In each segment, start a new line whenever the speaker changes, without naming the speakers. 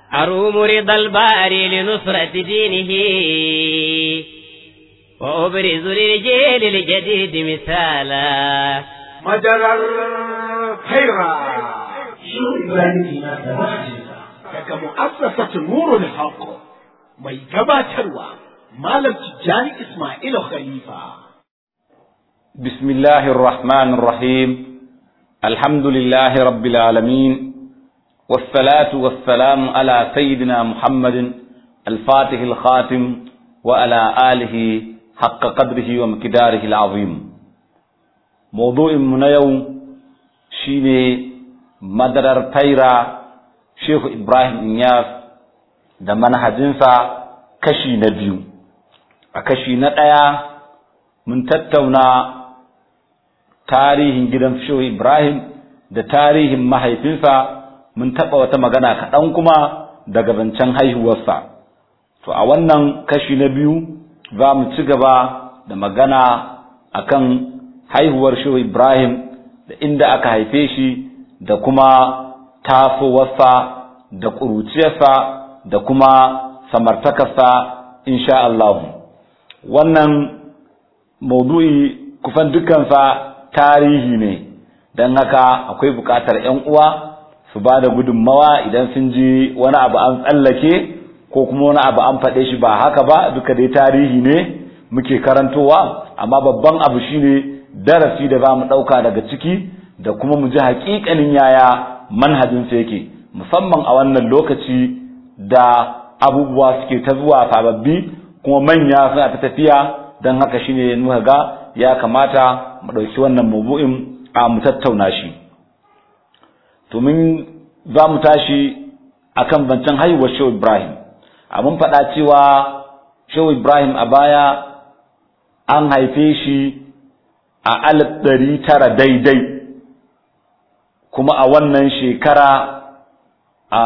أروم رضا الباري لنصرة دينه وأبرز للجيل الجديد مثالا
مجرى الخيرة
شو إبراهيم ما
daga mu'assasatu nurul haqq mai gabatarwa malam tijjani ismailu khalifa
بسم الله الرحمن الرحيم الحمد لله رب العالمين والصلاة والسلام على سيدنا محمد الفاتح الخاتم وعلى آله حق قدره ومقداره العظيم موضوع من يوم شيني مدرر تيرا شيخ إبراهيم إنياس da manhajinsa kashi na biyu a kashi na ɗaya mun tattauna tarihin gidan Shehu Ibrahim da tarihin mahaifinsa mun taɓa wata magana kaɗan kuma daga zancen haihuwarsa. To a wannan kashi na biyu za mu ci gaba da magana akan haihuwar Shehu Ibrahim da inda aka haife shi da kuma tasowarsa da ƙuruciyarsa da kuma samartakarsa insha Allah. Wannan maudu'i kufan dukansa tarihi ne don haka akwai buƙatar ‘yan uwa su ba da gudunmawa idan sun ji wani abu an tsallake ko kuma wani abu an faɗe shi ba haka ba duka dai tarihi ne muke karantowa amma babban abu shine darasi da za mu ɗauka daga ciki da kuma mu ji haƙiƙanin yaya manhajinsa yake musamman a wannan lokaci da abubuwa suke ta zuwa sababbi kuma manya suna ta tafiya don haka shine muka ga ya kamata mu ɗauki wannan mabu'in a mu tattauna shi to mun za mu tashi akan zancen haihuwar shehu ibrahim a mun faɗa cewa shehu ibrahim a baya an haife shi a alif ɗari tara daidai kuma a wannan shekara a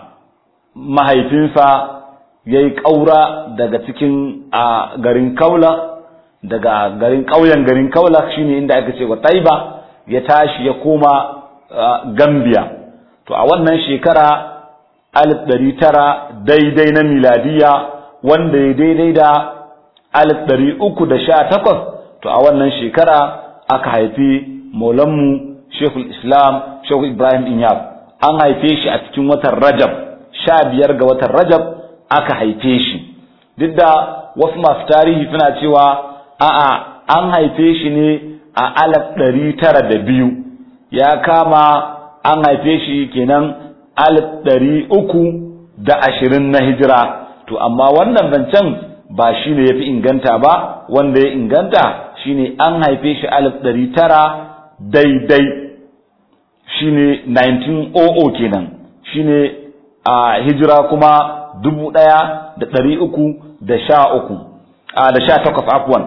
mahaifinsa ya yi ƙaura daga cikin a garin kaula daga garin ƙauyen garin kaula shine inda aka ce wa taiba ya tashi ya koma gambia to a wannan shekara alif ɗari tara daidai na miladiya wanda ya daidai da alif ɗari uku da sha takwas to a wannan shekara aka haifi maulanmu shekul islam shekul ibrahim inyab an haife shi a cikin watan rajab sha biyar ga watan rajab aka haife shi duk da wasu masu tarihi suna cewa a'a an haife shi ne a alaf ɗari tara da biyu ya kama an haife shi kenan alif ɗari uku da ashirin na hijira to amma wannan zancen ba shi ne ya fi inganta ba wanda ya inganta shi ne an haife shi alif ɗari tara daidai shi ne 1900 kenan shi ne a hijira kuma dubu ɗaya da ɗari uku da sha uku da sha takwas afuwan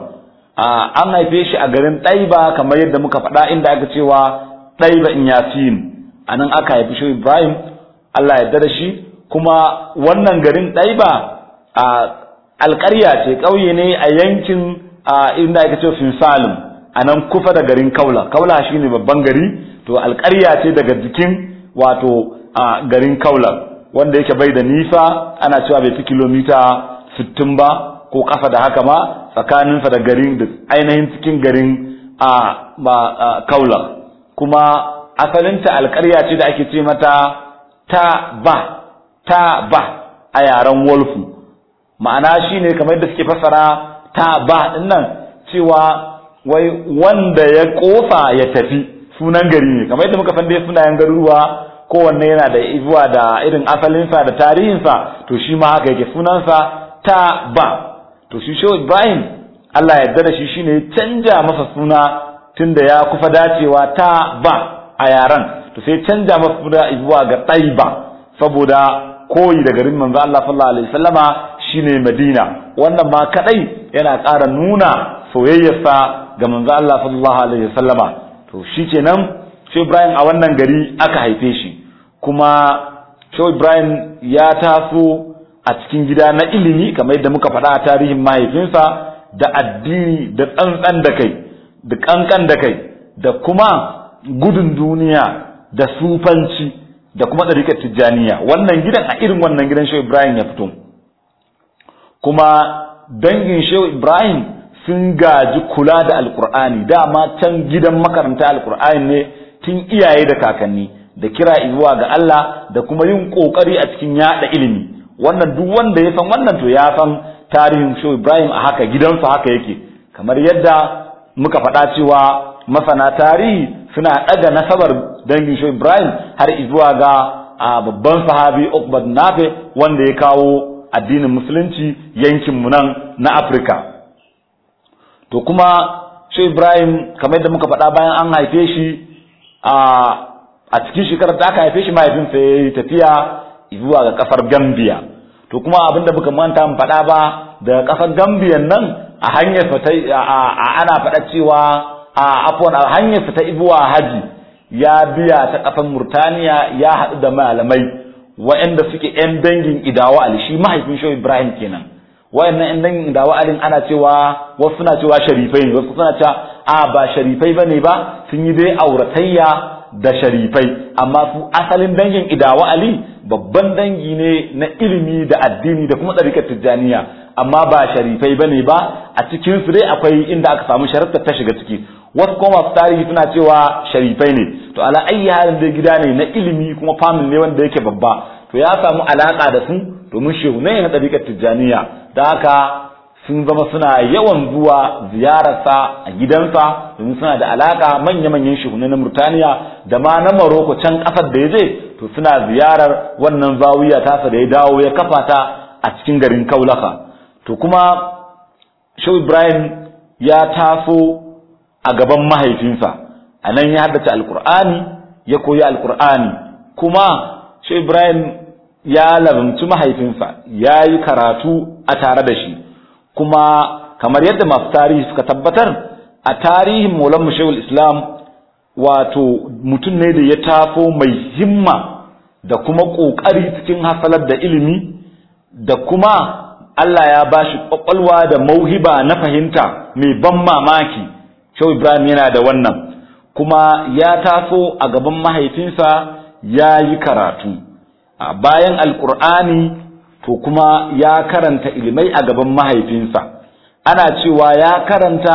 an haife shi a garin ɗaiba kamar yadda muka faɗa inda aka cewa ɗaiba in yasin a nan aka haifi shi ibrahim allah ya da shi kuma wannan garin ɗaiba a alƙarya ce ƙauye ne a yankin inda aka ce finsalim a nan kusa da garin kaula kaula shine babban gari to alƙarya ce daga jikin wato garin kaula wanda yake bai da nisa ana cewa bai fi kilomita 60 ba ko kafa da haka ma tsakaninsa da garin da ainihin cikin garin a kaula kuma asalinta alƙarya ce da ake ce mata ta ba ta ba a yaren wolfu ma'ana shine kamar yadda suke fassara ta ba dinnan cewa wai wanda ya kofa ya tafi sunan gari ne kamar yadda muka san dai sunayen garuruwa kowanne yana da zuwa da irin asalinsa da tarihinsa to shi ma haka yake sunansa ta ba to shi shehu ibrahim allah ya yarda da shi shine ya canja masa suna tunda ya kufa dacewa ta ba a yaran to sai canja masa suna zuwa ga taiba saboda koyi da garin manzo allah sallallahu alaihi wasallama shine madina wannan ma kadai yana ƙara nuna soyayyarsa ga manzo allah sallallahu alaihi wasallama to shikenan shehu ibrahim a wannan gari aka haife shi kuma shehu ibrahim ya taso a cikin gida na ilimi kamar yadda muka faɗa a tarihin mahaifinsa da addini da tsantsan da kai da kankan da kai da kuma gudun duniya da sufanci da kuma ɗarikar tijjaniya wannan gidan a irin wannan gidan shehu ibrahim ya fito kuma dangin shehu ibrahim sun gaji kula da alkur'ani dama can gidan makaranta alkur'ani ne tun iyaye da kakanni da kira zuwa ga Allah da kuma yin kokari a cikin yada ilimi wannan duk wanda ya san wannan to ya san tarihin shehu ibrahim a haka gidansa haka yake kamar yadda muka faɗa cewa masana tarihi suna ɗaga nasabar dangin shehu ibrahim har zuwa ga babban sahabi ukbad nafe wanda ya kawo addinin musulunci yankinmu nan na afirka to kuma shi ibrahim kamar yadda muka faɗa bayan an haife shi a cikin shekarar da aka haife shi mahaifinsa ya yi tafiya zuwa ga ƙasar gambia to kuma abin da muka manta mu faɗa ba daga ƙasar gambiyan nan a hanyar ta ana faɗa cewa a afwan a hanyar ta ibuwa haji ya biya ta ƙasar murtaniya ya haɗu da malamai waɗanda suke 'yan dangin idawa ali shi mahaifin shehu ibrahim kenan wayannan yan dangin da wa'alin ana cewa wasu suna cewa sharifai ne wasu suna cewa a ba sharifai bane ba sun yi dai auratayya da sharifai amma su asalin dangin idawa ali babban dangi ne na ilimi da addini da kuma tsarikar tijjaniya amma ba sharifai bane ba a cikin su dai akwai inda aka samu sharafta ta shiga ciki wasu kuma masu tarihi suna cewa sharifai ne to ala ayyi halin dai gida ne na ilimi kuma family ne wanda yake babba to ya samu alaka da su domin shehunai na ɗariƙar tijjaniya da haka sun zama suna yawan zuwa ziyararsa a gidansa domin suna da alaka manya-manyan shehunai na murtaniya da ma na maroko can ƙasar da ya je to suna ziyarar wannan zawiya tasa da ya dawo ya kafa ta a cikin garin kaulaka to kuma shehu ibrahim ya taso a gaban mahaifinsa a nan ya haddace alkur'ani ya koyi alkur'ani kuma shehu ibrahim ya labamci mahaifinsa ya yi karatu a tare da shi kuma kamar yadda masu tarihi suka tabbatar a tarihin maulan mushawul islam wato mutum ne da ya tafo mai himma da kuma ƙoƙari cikin hasalar da ilimi da kuma Allah ya ba shi ƙwaƙwalwa da mauhiba na fahimta mai ban mamaki shau ibrahim yana da wannan kuma ya taso a gaban mahaifinsa ya yi karatu a bayan alkur'ani to kuma ya karanta ilimai a gaban mahaifinsa ana cewa ya karanta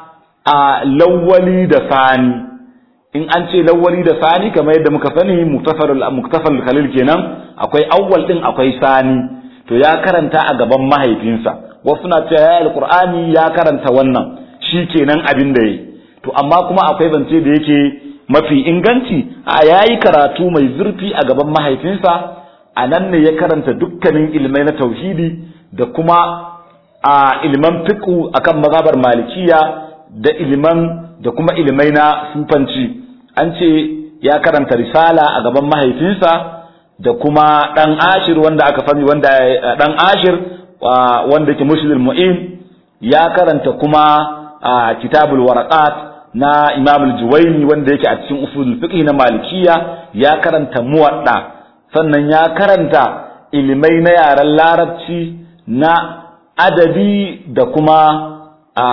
a lawwali da sani in an ce lawwali da sani kamar yadda muka sani muktasar khalil kenan akwai awwal din akwai sani to ya karanta a gaban mahaifinsa wasu na cewa ya alkur'ani ya karanta wannan shi kenan abin da ya to amma kuma akwai zance da yake mafi inganci a yayi karatu mai zurfi a gaban mahaifinsa a nan ne ya karanta dukkanin ilmai na tauhidi da kuma a ilman fiqhu akan mazhabar malikiya da ilman da kuma ilmai na sufanci an ce ya karanta risala a gaban mahaifinsa da kuma dan ashir wanda aka sani wanda dan ashir wanda yake mushidul mu'in ya karanta kuma kitabul waraqat na imam al-juwayni wanda yake a cikin usulul fiqh na malikiya ya karanta muwadda sannan ya karanta ilimai na yaren larabci na adabi da kuma a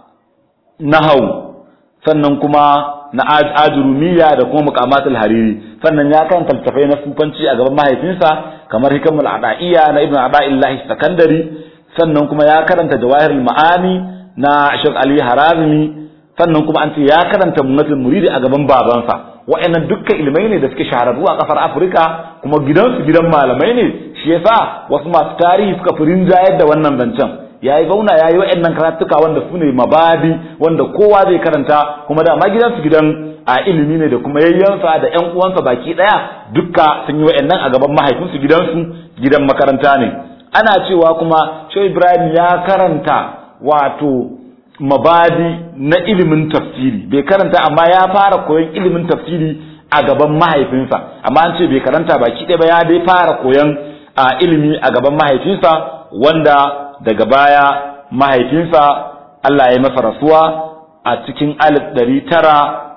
nahau sannan kuma na ajurumiya da kuma muqamatul hariri sannan ya karanta littafai na sufanci a gaban mahaifinsa kamar hikamul adaiya na ibnu adaillahi sakandari sannan kuma ya karanta jawahirul ma'ani na Sheikh Ali Harazmi sannan kuma an ce ya karanta munnatul muridi a gaban babansa wa'annan dukkan ilmai ne da suke shahararru a kasar Afirka kuma gidansu gidan malamai ne shi yasa wasu masu tarihi suka fi rinjayar da wannan zancen yayi zauna yayi wa'annan karatuka wanda su ne mabadi wanda kowa zai karanta kuma da ma gidansu gidan a ilimi ne da kuma yayyansa da ƴan uwansa baki daya dukka sun yi wa'annan a gaban mahaifinsu gidansu gidan makaranta ne ana cewa kuma Shehu Ibrahim ya karanta wato mabadi na ilimin tafsiri bai karanta amma ya fara koyon ilimin tafsiri a gaban mahaifinsa amma an ce bai karanta baki ɗaya ba ya dai fara koyon a ilimi a gaban mahaifinsa wanda daga baya mahaifinsa Allah ya masa rasuwa a cikin alif ɗari tara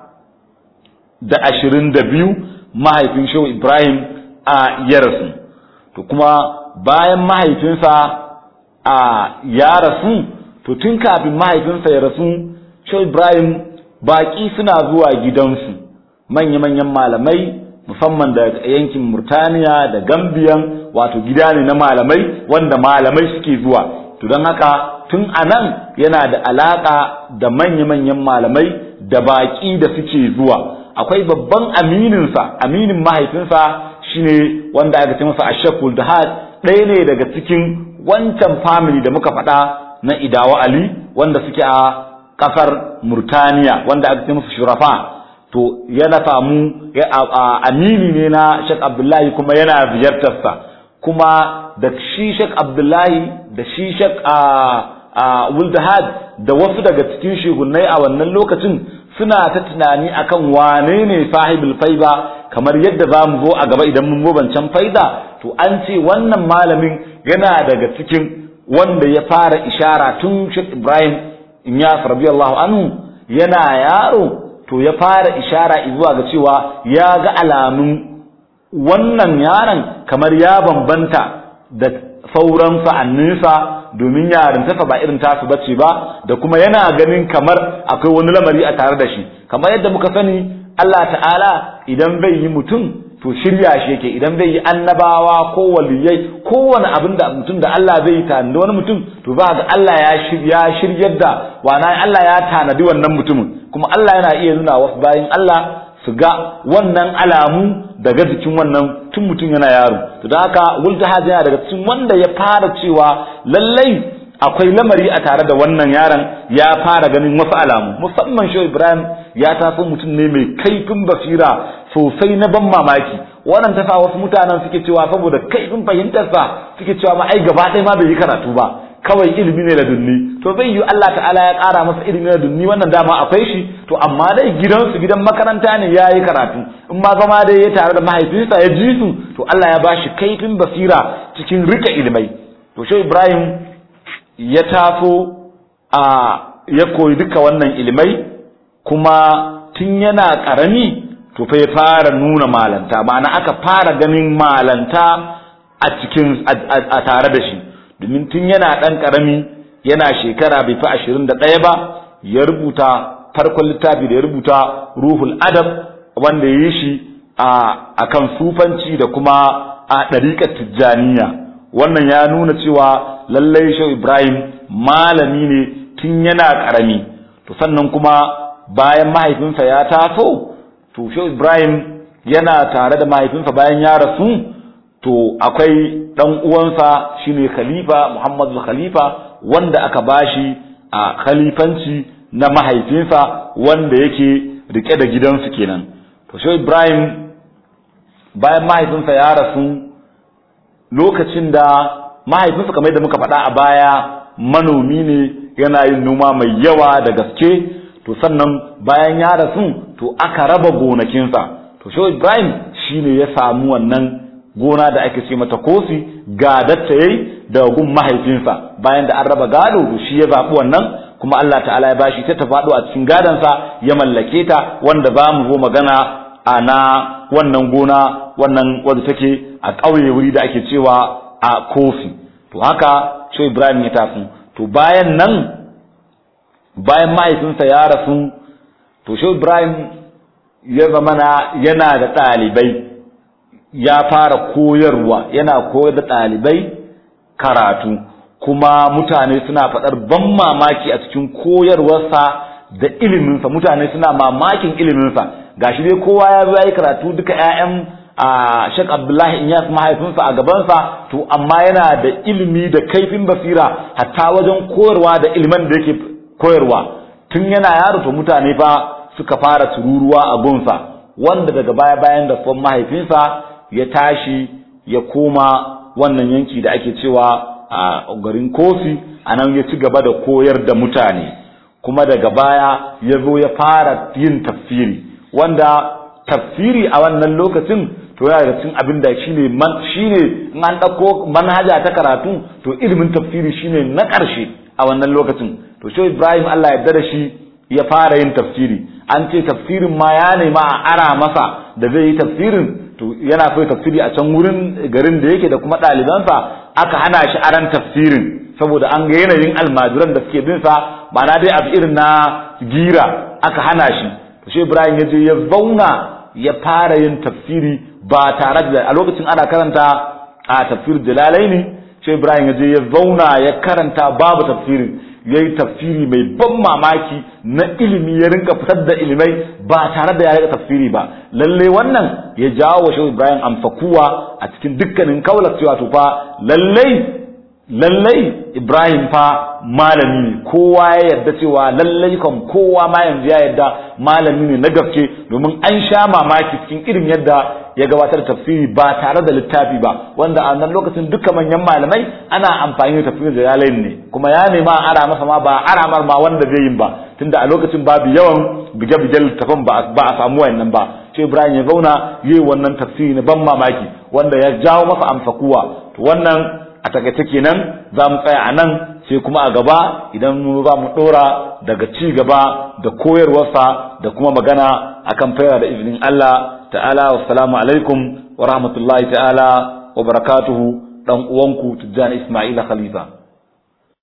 da ashirin da biyu mahaifin shehu Ibrahim a ya rasu to kuma bayan mahaifinsa a ya rasu to tun kafin mahaifinsa ya rasu Shehu Ibrahim baƙi suna zuwa gidansu manya-manyan malamai musamman da yankin Murtaniya da Gambiyan wato gida ne na malamai wanda malamai suke zuwa to don haka tun anan yana da alaka da manya-manyan malamai da baƙi da suke zuwa akwai babban amininsa aminin mahaifinsa shine wanda aka ce masa ashakul dahad ɗaya ne daga cikin wancan family da muka faɗa na idawa ali wanda suke a ƙasar murtaniya wanda aka ce masa shurafa to yana samu amini ne na shek abdullahi kuma yana ziyartarsa kuma da shi shek abdullahi da shi shek wuldahad da wasu daga cikin shugunai a wannan lokacin suna ta tunani akan wane ne sahibul faiba kamar yadda za mu zo a gaba idan mun zo bancan faida to an ce wannan malamin yana daga cikin wanda ya fara ishara tun Sheikh Ibrahim Inyas radiyallahu anhu yana yaro to ya fara ishara zuwa ga cewa ya ga alamun wannan yaron kamar ya bambanta da sauran sa'anninsa domin yarintarsa ba irin tasu bace ba da kuma yana ganin kamar akwai wani lamari a tare da shi kamar yadda muka sani Allah ta'ala idan bai yi mutum to shirya shi yake idan zai yi annabawa ko waliyai kowane abin da mutum da Allah zai yi tanadi wani mutum to za ga Allah ya shirya shiryar da wana Allah ya tanadi wannan mutumin kuma Allah yana iya nuna wasu bayan Allah su ga wannan alamu daga jikin wannan tun mutum yana yaro to da haka wultahad yana daga cikin wanda ya fara cewa lallai akwai lamari a tare da wannan yaron ya fara ganin wasu alamu musamman shi Ibrahim ya taso mutum ne mai kaifin basira sosai na ban mamaki wannan ta sa wasu mutanen suke cewa saboda kaifin fahimtarsa suke cewa ma ai gaba ɗaya ma bai yi karatu ba kawai ilimi ne da dunni to zai yi Allah ta'ala ya ƙara masa ilimi da dunni wannan dama akwai shi to amma dai gidansu gidan makaranta ne ya yi karatu in ma zama dai ya tare da mahaifinsa ya ji su to Allah ya bashi kaifin basira cikin rika ilimai to shi Ibrahim ya taso a ya koyi duka wannan ilimai kuma tun yana ƙarami to fa ya fara nuna malanta ma'ana aka fara ganin malanta a cikin a tare da shi domin tun yana ɗan ƙarami yana shekara bai fi ashirin da ɗaya ba ya rubuta farkon littafi da ya rubuta ruhul adab wanda ya yi shi a kan sufanci da kuma a ɗariƙar tijjaniya wannan ya nuna cewa lallai shau ibrahim malami ne tun yana ƙarami to sannan kuma bayan mahaifinsa ya taso to shau ibrahim yana tare da mahaifinsa bayan ya rasu to akwai dan uwansa shine khalifa Muhammadu khalifa wanda aka bashi a khalifanci na mahaifinsa wanda yake rike da gidansu kenan to shi Ibrahim bayan mahaifinsa ya rasu lokacin da mahaifinsa kamar yadda muka faɗa a baya manomi ne yana yin noma mai yawa da gaske to sannan bayan ya rasu to aka raba gonakinsa to shi Ibrahim shine ya samu wannan gona da ake ce mata kosi gadatta yayi da gun mahaifinsa bayan da an raba gado to shi ya zaɓi wannan kuma Allah ta'ala ya bashi ta faɗo a cikin gadansa ya mallake ta wanda za mu zo magana a na wannan gona wannan wadda take a ƙauye wuri da ake cewa a kofi to haka shi Ibrahim ya tafi to bayan nan bayan mahaifinsa ya rasu to shi Ibrahim ya zamana yana da ɗalibai ya fara koyarwa yana koyar da ɗalibai karatu kuma mutane suna faɗar ban mamaki a cikin koyarwarsa da iliminsa mutane suna mamakin iliminsa gashi dai kowa ya zo ya yi karatu duka 'ya'yan a Sheikh Abdullahi Inyas mahaifinsa a gabansa to amma yana da ilimi da kaifin basira hatta wajen koyarwa da ilimin da yake koyarwa tun yana yaro to mutane fa suka fara tururuwa a gunsa wanda daga baya bayan da fon mahaifinsa ya tashi ya koma wannan yanki da ake cewa a garin kofi a nan ya ci gaba da koyar da mutane kuma daga baya ya zo ya fara yin tafsiri wanda tafsiri a wannan lokacin to yana da cin abin da shine man shine in an dauko manhaja ta karatu to ilimin tafsiri shine na ƙarshe a wannan lokacin to shi Ibrahim Allah ya da shi ya fara yin tafsiri an ce tafsirin ma ya nema a ara masa da zai yi tafsirin to yana so tafsiri a can wurin garin da yake da kuma ɗalibansa aka hana shi aran tafsirin saboda an ga yanayin almajiran da suke bin sa ba na dai abu irin na gira aka hana shi to shi Ibrahim ya je ya zauna ya fara yin tafsiri ba tare da a lokacin ana karanta a tafsir jalalaini sai Ibrahim ya je ya zauna ya karanta babu tafsirin ya yi tafsiri mai ban mamaki na ilimi ya rinka fitar da ilimai ba tare da ya rika tafsiri ba lalle wannan ya jawo wa shehu Ibrahim amfakuwa a cikin dukkanin kaular cewa to fa lallai lallai Ibrahim fa malami ne kowa ya yarda cewa lallai kan kowa ma yanzu ya yarda malami ne na gaske domin an sha mamaki cikin irin yadda ya gabatar da tafsiri ba tare da littafi ba wanda a nan lokacin duka manyan malamai ana amfani da tafsiri da yalayin ne kuma ya nema ara masa ma ba aramar ma wanda zai yin ba tunda a lokacin babu yawan bige-bige littafin ba a samu wayannan ba sai Ibrahim ya zauna yi wannan tafsiri na ban mamaki wanda ya jawo masa amfakuwa to wannan a takaice kenan za mu tsaya a nan sai kuma a gaba idan mu za mu ɗora daga ci gaba da koyarwarsa da kuma magana akan faira da izinin Allah ta'ala wassalamu alaikum wa rahmatullahi ta'ala wa barakatuhu dan uwanku Tijjani Ismaila Khalifa